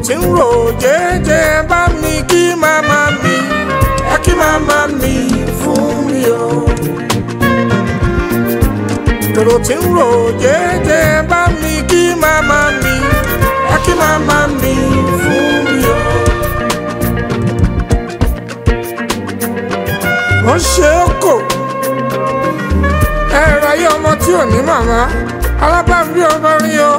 tí ń rò jẹ́jẹ́ bá mi kí màmá mi ẹ kí màmá mi fún mi o. èrò tí ń rò jẹ́jẹ́ bá mi kí màmá mi ẹ kí màmá mi fún mi o. wọ́n ṣe é kò ẹ̀rọ ayé ọmọ tí ò ní màmá alábàámbí ọmọ rí o.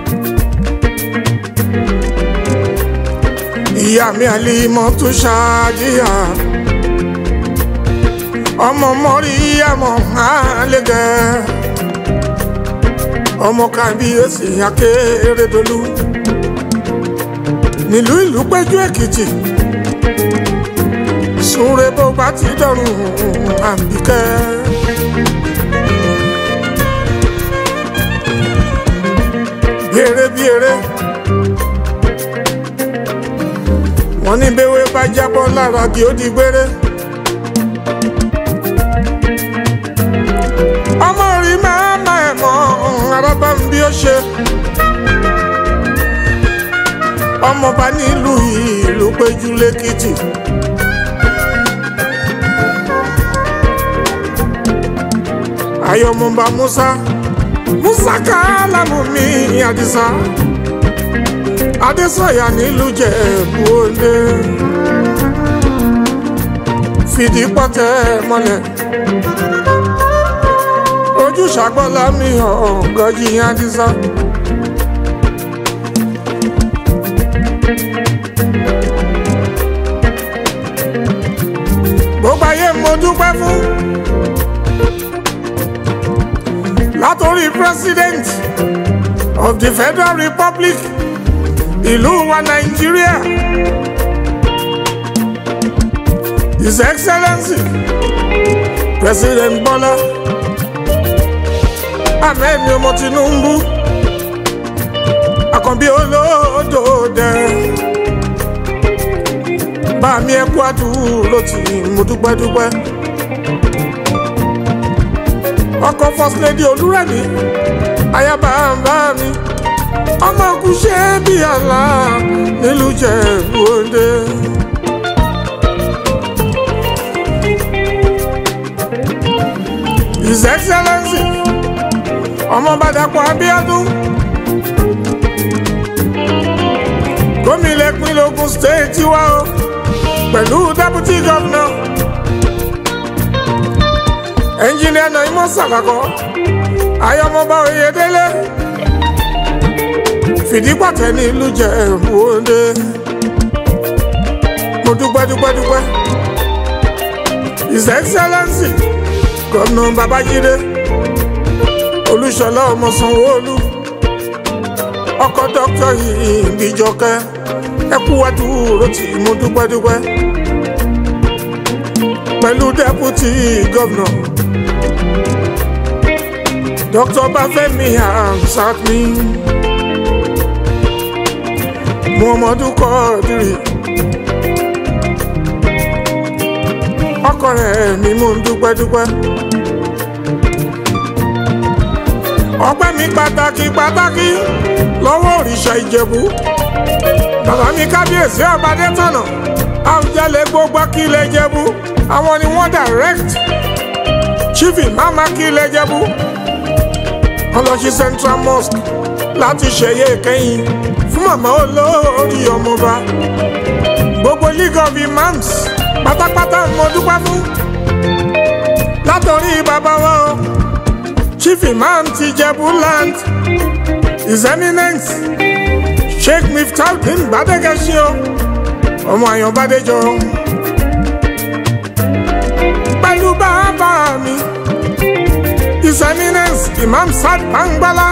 ìyá mi àlímọ́ tó ṣáájíyà ọmọ mọ́rí àmọ́ àlẹ́gẹ́ ọmọ kábíyèsí akérèdọ́lù nílùú ìlú péjú èkìtì súnre bó bá ti dọ̀rùn àbíkẹ́. Bèrè bèrè. Wọ́n ní béwé bá jábọ́ lára kí ó di gbére. Ọmọ rí máa ma ẹ̀ mọ́ arábá ń bí ó ṣe. Ọmọọba nílùú ìlú péjú lẹ́kìtì. Ayọ̀mọba Musa Musa Kálámù mi Àdìsá Adésọ̀yà nílùú Jẹ̀bú Òde fìdí pọ́tẹ́ mọ́lẹ̀ ojú ṣàgbọ́lá mi ọ̀gọ́jì Àdìsá. gbogbo ayé mo dúpẹ́ fún. látòrí president of the federal republic ìlú wa nàìjíríà his excellency president bọ́lá ahmed ọmọ tinubu àkànbí olódòdè bá mi ẹ kú àdúró tí mo dúpẹ́ dúpẹ́ ọkọ first lady olúrẹ̀mí ayaba bá mi ọmọ kúṣẹ́ bí àlá nílùú Jẹ̀bú Òde. his excellency ọmọ Bàdàpọ̀ Abíọ́dún gómìnà ìpínlẹ̀ Ògùn state tiwa o pẹ̀lú deputy governor ẹnjìnìà Nàímọ̀ Sàlàkọ́ ayọ̀mọba Oyèdélé fìdípàtẹ́ ní ìlú Jẹ̀bú Òde mo dúpẹ́ dúpẹ́ dúpẹ́ his excellency gọ́nà Babájídé Olúṣọlá ọmọ Sanwó-Olú ọkọ dókítà Ìbíjọkẹ́ ẹkú àdúró tí mo dúpẹ́ dúpẹ́ pẹ̀lú deputy governor dr Bafẹ́mi Hamzat mi Muhammadu Kọ́dírì ọkọ rẹ̀ mi mò ń dúpẹ́ dúpẹ́ ọpẹ́ mi pàtàkì pàtàkì lọ́wọ́ òrìṣà Ìjẹ̀bú bàbá mi kábíyèsí ọbadé tọ̀nà Àwùjalẹ̀ gbogbo kílẹ̀ Jẹ̀bú àwọn ni wọ́n direct chief imam akílẹ̀ Jẹ̀bú ọlọ́sí central mosque láti ṣẹ̀yẹ ìkẹyìn fún màmá olórí ọmọba gbogbo league of imams pátápátá mo dúpẹ́ fún látọ̀rí bàbá wa o chief imam ti Jẹ̀bú land his eminence sheikh miftaudeen gbadegesi o ọmọ àyànbádéjọ pẹ̀lú bàbá mi his eminence imam sad bangbala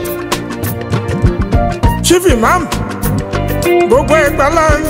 chief imam gbogbo Ẹ̀gbá land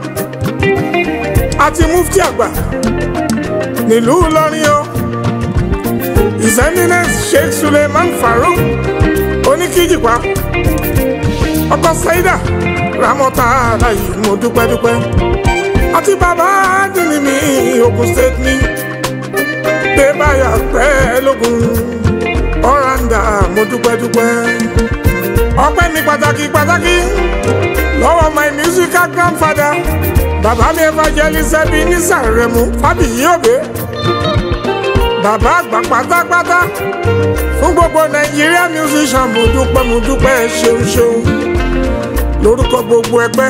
àti mufti àgbà nílùú Ìlọrin o his eminence sheikh suleiman farouk oníkíjìpá ọkọ saida ramọta aláyé mo dúpẹ́ dúpẹ́ àti bàbá dìní mi Ògùn state mi pé báyà pẹ́ lógún ọ̀ràǹdà mo dúpẹ́ dúpẹ́ ọpẹ́ mi pàtàkì pàtàkì lọ́wọ́ my musical grandfather bàbá mi evangelist ẹbí nísàrẹ̀mú fábíyí òbí bàbá àgbà pátápátá fún gbogbo nàìjíríà musician mo dúpẹ́ mo dúpẹ́ ṣeun ṣeun lórúkọ gbogbo ẹgbẹ́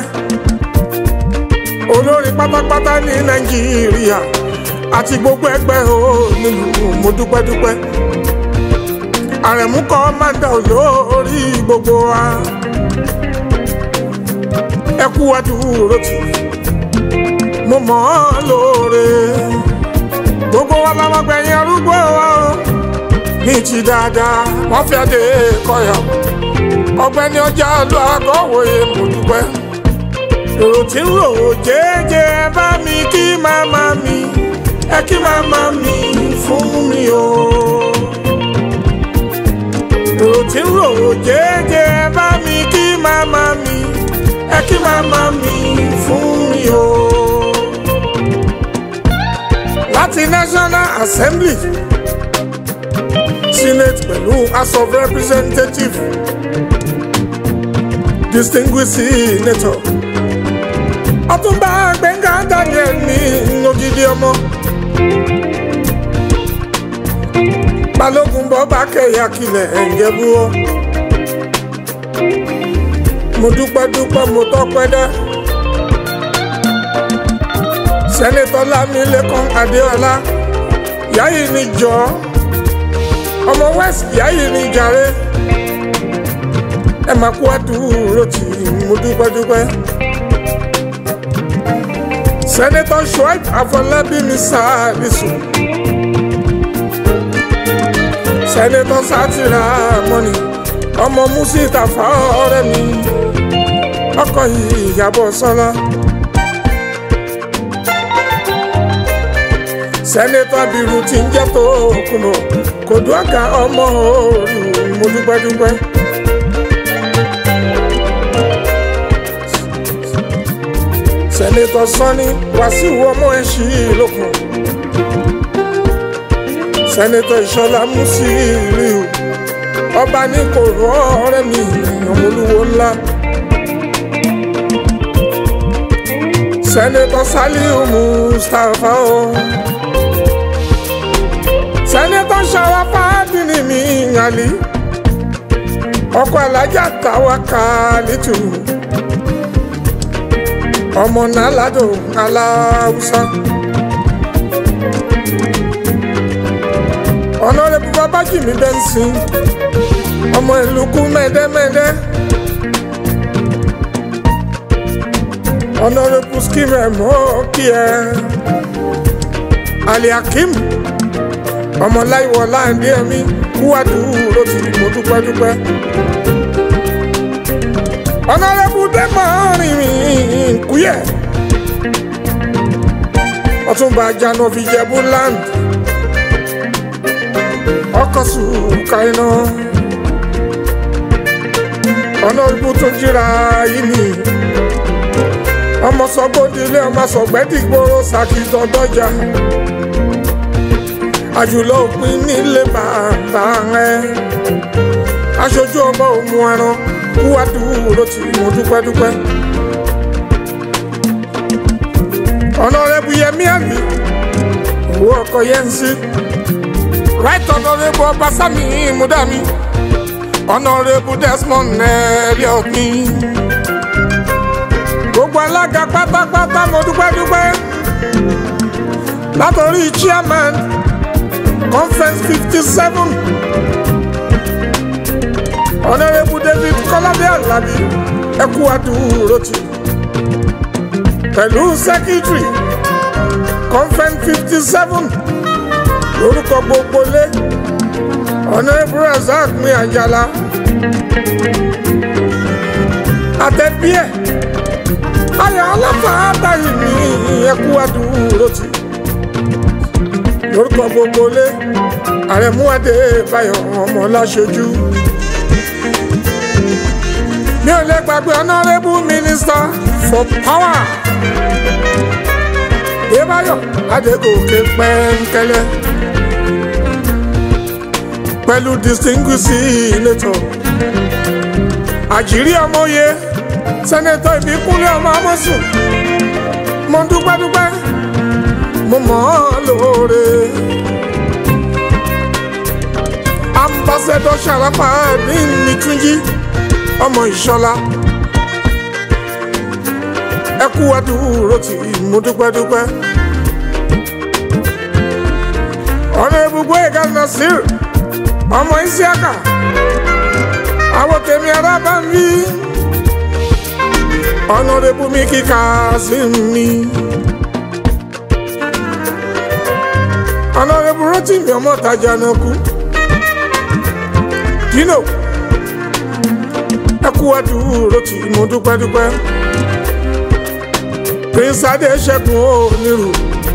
olórin pátápátá ní nàìjíríà àti gbogbo ẹgbẹ́ o nílùú mo dúpẹ́ dúpẹ́ àrẹ̀mú kọ́ máa ń dà olórí gbogbo wa ẹ kú àdúró tì mo mọ̀ ọ́ lóore gbogbo wa làwọn gbẹ̀yìn arúgbó wa o ní ti dáadáa wọ́n fi adé kọyọ̀ ọgbẹ́ni ọjà lọ àgọ́wòye mo dúpẹ́ èrò tí ń rò ó jẹ́jẹ́ ẹ bá mi kí màmá mi ẹ kí màmá mi fún mi o èrò tí ń rò ó jẹ́jẹ́ ẹ bá mi kí màmá mi ẹ kí màmá mi fún mi o láti National Assembly Senate pẹ̀lú House of Representatives distinguished senator Ọ̀túnba Gbẹ́ngà Daniel ní ògidì ọmọ Balógun bọba kẹyà kilẹ̀ ẹ̀ǹjẹ̀bú ọ mo dúpẹ́ dúpẹ́ mo tọ́pẹ́ dá sẹ́nitọ́ Lámilẹ́kan Adéọlá yáyì ni jọ ọmọ west yáyì ni jàre ẹ máa kú àdúró tì mo dúpẹ́ dúpẹ́ sẹ́nitọ́ Shuaib Afọlábí mi sáàlìsù sẹ́nitọ́ Sátìrà mọ́ni ọmọ Musitafa ọ̀rẹ́ mi ọkọ yìí Ìyábọ̀ Sọ́lá. sẹ́nẹ́tọ̀ abiru ti ń jẹ́ tó kùnà kò dùn àga ọmọ òòrùn mo dúpẹ́ dúpẹ́. sẹ́nẹ́tọ̀ sọ́ni wàsíù ọmọ ẹ̀ṣì lókun. sẹ́nẹ́tọ̀ ìṣọ̀lá Musiliu ọba ní kò rọ ọ̀rẹ́ mi ọmọlúwo ńlá. sẹ́nẹ́tọ̀ Saliu Mustapha o. Oh sẹ́nẹ́tọ̀ Ṣàràfà Àdìní mi ìyàlí ọkọ̀ alájà Tàwákálítù ọmọ nàládò aláwùsá ọ̀nàrẹ́bù babájìmí bẹ́ńsìn ọmọ ìlúkú mẹ́dẹ́mẹ́dẹ́ ọ̀nàrẹ́bù skimẹ̀ mọ́ kí ẹ aliakim ọmọláìwọ láǹdí ẹmí kúwàdù ló ti mo dúpẹ́ dúpẹ́. ọ̀nàrẹ́bù dẹ́mọ̀ rìnrìn kúyẹ̀ ọ̀túnba janovi jẹ̀bú land ọkọ̀ sùkà iná ọ̀nàrẹ́bù tó jíra yìí ni ọmọ sọgbódìlé ọmọ sọgbẹ́dìgbòrò sàkìtọ̀dọ́jà àjùlọ òpin nílé bàbá rẹ aṣojú ọba òmu ẹran kúwádù ló ti mú dúpẹ́dúpẹ́. ọ̀nàrẹ́bù yẹmí àmì owó ọkọ̀ yẹn ń sí right ọ̀nàrẹ́bù ọbaṣámi múdàmí ọ̀nàrẹ́bù desmond elliot ní. gbogbo alága pátápátá mo dúpẹ́dúpẹ́ látọ̀rí chairman conference fifty seven honourable david kọ́ládé alábí ẹkú àdúró tì pẹ̀lú secretary conference fifty seven lórúkọ gbogbo lé honourable razak mi àjàlá àtẹ̀bíẹ̀ ayọ̀ aláfàá báyìí ní ẹkú àdúró tì lórúkọ gbogbo lé àrẹ̀mú adébáyọ̀ ọmọ láṣojú. mi ò lè gbàgbé honourable minister for power débáyọ̀ adégòkè pẹ́ńkẹ́lẹ́ pẹ̀lú distinguished senator àjírí ọmọye sẹ́nẹ́tọ̀ ìbíkúnlẹ̀ ọmọ amọ́sùn mo dúpẹ́ dúpẹ́ mo mọ̀ ọ́ lóore. ambassadọ Sharapa ní nìtúnjí ọmọ ìṣọlá ẹ kú àdúró tí mo dúpẹ́ dúpẹ́. ọ̀nà ibùgbé ìka nasir ọmọ isiaka àwọn tèmi arábà ń bí ọ̀nà ibùmí kíkà sí mi. ọ̀nà ibùrọ̀ tí mi ọmọ tajà náà kú. dino ẹ kú àdúró tí mo dúpẹ́ dúpẹ́. prince adéṣẹ́gun onírù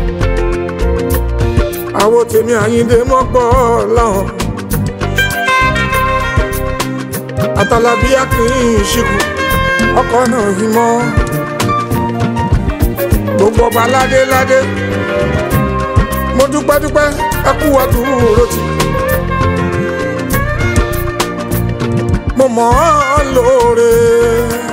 àwọn tèmi àyíndé mọ́gbọ́ láwọn àtàlàbíyá kì í ṣìkù ọkọ̀ náà yìí mọ́ gbogbo ọba ládé ládé mo dúpẹ́ dúpẹ́ ẹ kú àdúró tì mo mọ̀ ọ́ lóore.